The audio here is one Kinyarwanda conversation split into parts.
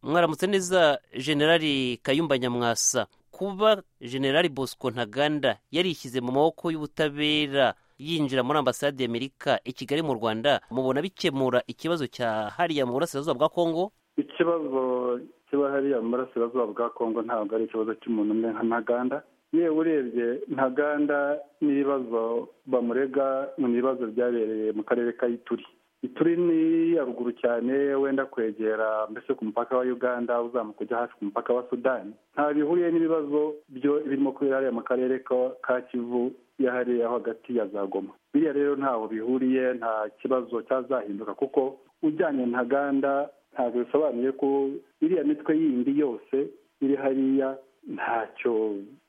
mwaramutse neza generali kayumba nyamwasa kuba generali bosco ntaganda yarishyize mu maboko y'ubutabera yinjira muri ambasade y'amerika i kigali mu rwanda mubona bikemura ikibazo cya hariya mu burasirazuba bwa kongo ikibazo kiba hariya mu burasirazuba bwa kongo ntabwo ari ikibazo cy'umuntu umwe nka ntaganda yewe urebye ntaganda n'ibibazo bamurega mu bibazo byabereye mu karere ka ituri ituri ni haruguru cyane wenda kwegera mbese ku mupaka wa uganda uzamuka ujya hafi ku mupaka wa sudani nta bihuriye n'ibibazo birimo kubera hariya mu karere ka kivu yahariyeho hagati ya za goma biriya rero ntaho bihuriye nta kibazo cyazahinduka kuko ujyanye ntaganda ntabwo bisobanuye ko iriya mitwe yindi yose iri hariya ntacyo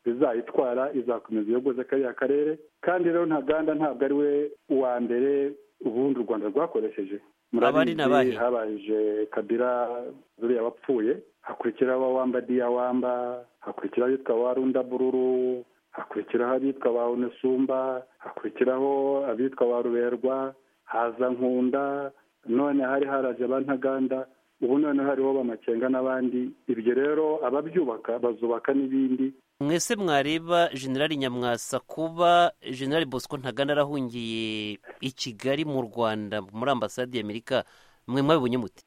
bizayitwara izakomeza iyogoze kariya karere kandi rero ntaganda ntabwo ari we uwa mbere ubundi u rwanda rwakoresheje murabizi habaje kabira zuriya wapfuye hakurikiraho abawamba diyawamba hakurikiraho abitwa ba rundabururu hakurikiraho abitwa ba unesumba hakurikiraho abitwa ba ruberwa haza nkunda none hari haraje ba ntaganda ubu none hariho bamakenga n'abandi ibyo rero ababyubaka bazubaka n'ibindi mwese mwareba generali nyamwasa kuba generali bosco ntaganda arahungiye i kigali mu rwanda muri ambasade y'amerika mwe mwabibonye muti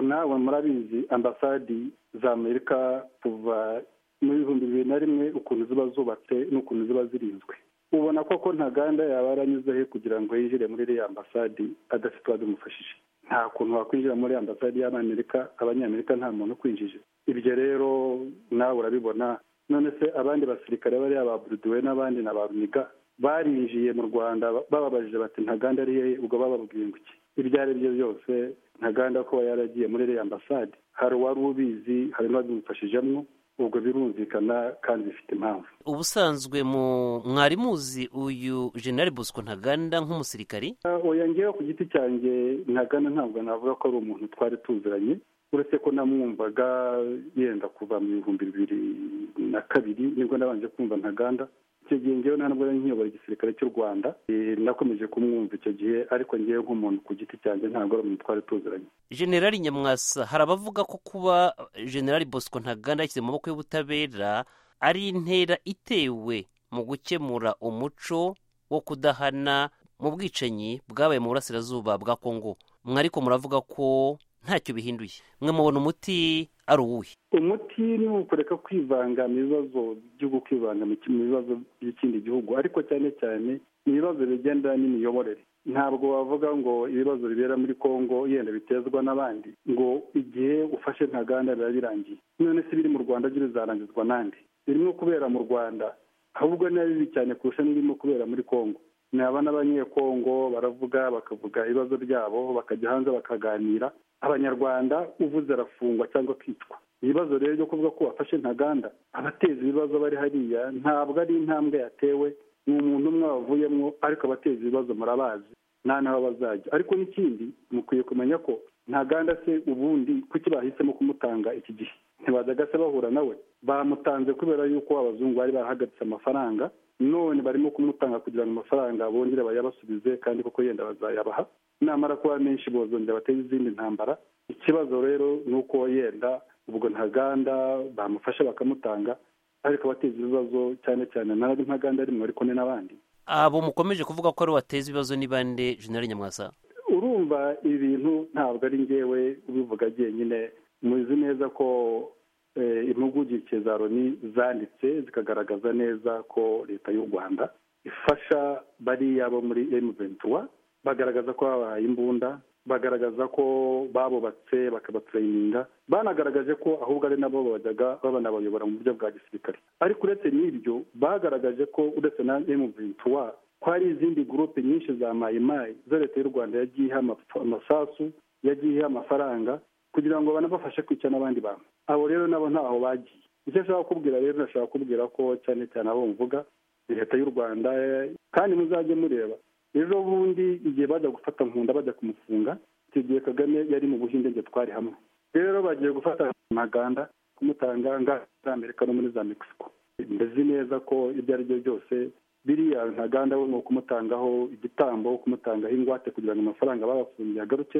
nawe murabizi ambasadi za amerika kuva mu bihumbi bibiri na rimwe ukuntu ziba zubatse n'ukuntu ziba zirinzwe ubona koko ntaganda yaba yaranyuze he kugira ngo yinjire muri iriya ambasadi adafite uwabimufashije nta kuntu wakwinjira muri ambasadi y'abanyamerika abanyamerika nta muntu ukwinjije ibyo rero nawe urabibona none se abandi basirikare bariya ba buruduwe n'abandi na ba runiga barinjiye mu rwanda bababajije bati ntaganda ari hehe ubwo bababwiye ngo iki ibyo ari byo byose ntaganda kuba yaragiye muri iriya ambasade hari uwari ubizi hari n'uwabimufashijemo ubwo birumvikana kandi bifite impamvu ubusanzwe mu mwarimuzi uyu generali bosco ntaganda nk'umusirikari oya ngewe ku giti cyanjye ntaganda ntabwo navuga ko ari umuntu twari tuziranye uretse ko namwumvaga yenda kuva mu bihumbi bibiri na kabiri nibwo nabanje kumva ntaganda icyo gihe ngewe nta nubwo nkiyobora igisirikare cy'u rwanda nakomeje kumwumva icyo gihe ariko ngewe nk'umuntu ku giti cyanjye ntabwo ari umuntu twari tuziranye generali nyamwasa hari abavuga ko kuba generali bosco ntaganda yashyize mu maboko y'ubutabera ari intera itewe mu gukemura umuco wo kudahana mu bwicanyi bwabaye mu burasirazuba bwa kongo mwariko muravuga ko ntacyo bihinduye mwe mubona umuti ari uwuhe umuti ni ukureka kwivanga mu bibazo by'igihugu kwivanga mu bibazo by'ikindi gihugu ariko cyane cyane ni ibibazo bigenda n'imiyoborere ntabwo wavuga ngo ibibazo bibera muri kongo yenda bitezwa n'abandi ngo igihe ufashe ntaganda biba birangiye none se biri mu rwanda byo bizarangizwa n'andi birimo kubera mu rwanda ahubwo ni bibi cyane kurusha n'ibirimo kubera muri kongo naba n'abanyekongo baravuga bakavuga ibibazo byabo bakajya hanze bakaganira abanyarwanda uvuze arafungwa cyangwa akicwa ibibazo rero byo kuvuga ko wafashe ntaganda abateza ibibazo bari hariya ntabwo ari intambwe yatewe ni umuntu umwe wavuyemo ariko abateza ibibazo murabazi nta n'aho bazajya ariko n'ikindi mukwiye kumenya ko ntaganda se ubundi kuki bahisemo kumutanga iki gihe ntibajyaga se bahura nawe bamutanze kubera yuko abazungu bari barahagaritse amafaranga none barimo kumutanga kugira ngo amafaranga bongere bayabasubize kandi koko yenda bazayabaha namara kuba menshi bozongera bateze izindi ntambara ikibazo rero ni uko yenda ubwo ntaganda bamufasha bakamutanga ariko abateza ibibazo cyane cyane ntabwo ntaganda arimo ariko ni n'abandi abo mukomeje kuvuga ko ari wateza ibibazo n'ibande jenali nyamwasa urumva ibintu ntabwo ari ngewe ubivuga njyenyine muzi neza ko impuguke za loni zanditse zikagaragaza neza ko leta y'u rwanda ifasha bariya bo muri emuventura bagaragaza ko babahaye imbunda bagaragaza ko babubatse bakabaturayininga banagaragaje ko ahubwo ari nabo bajyaga babanabayobora mu buryo bwa gisirikare ariko uretse n'ibyo bagaragaje ko uretse na emuventura ko hari izindi gurupe nyinshi za mayimayi zo leta y'u rwanda yagiye iha amasasu yagiye iha amafaranga kugira ngo banabafashe kwica n'abandi bantu abo rero nabo ntaho bagiye icyo ashaka kukubwira rero nashaka kukubwira ko cyane cyane abo mvuga leta y'u rwanda kandi muzajye mureba ejo bundi igihe bajya gufata nkunda bajya kumufunga icyo gihe kagame yari mu buhinde njye twari hamwe rero bagiye gufata amaganda kumutanga za amerika no muri za mexico mbezi neza ko ibyo ari byo byose biriya ntaganda we ni ukumutangaho igitambo kumutangaho ingwate kugira ngo amafaranga babafungiye agaruke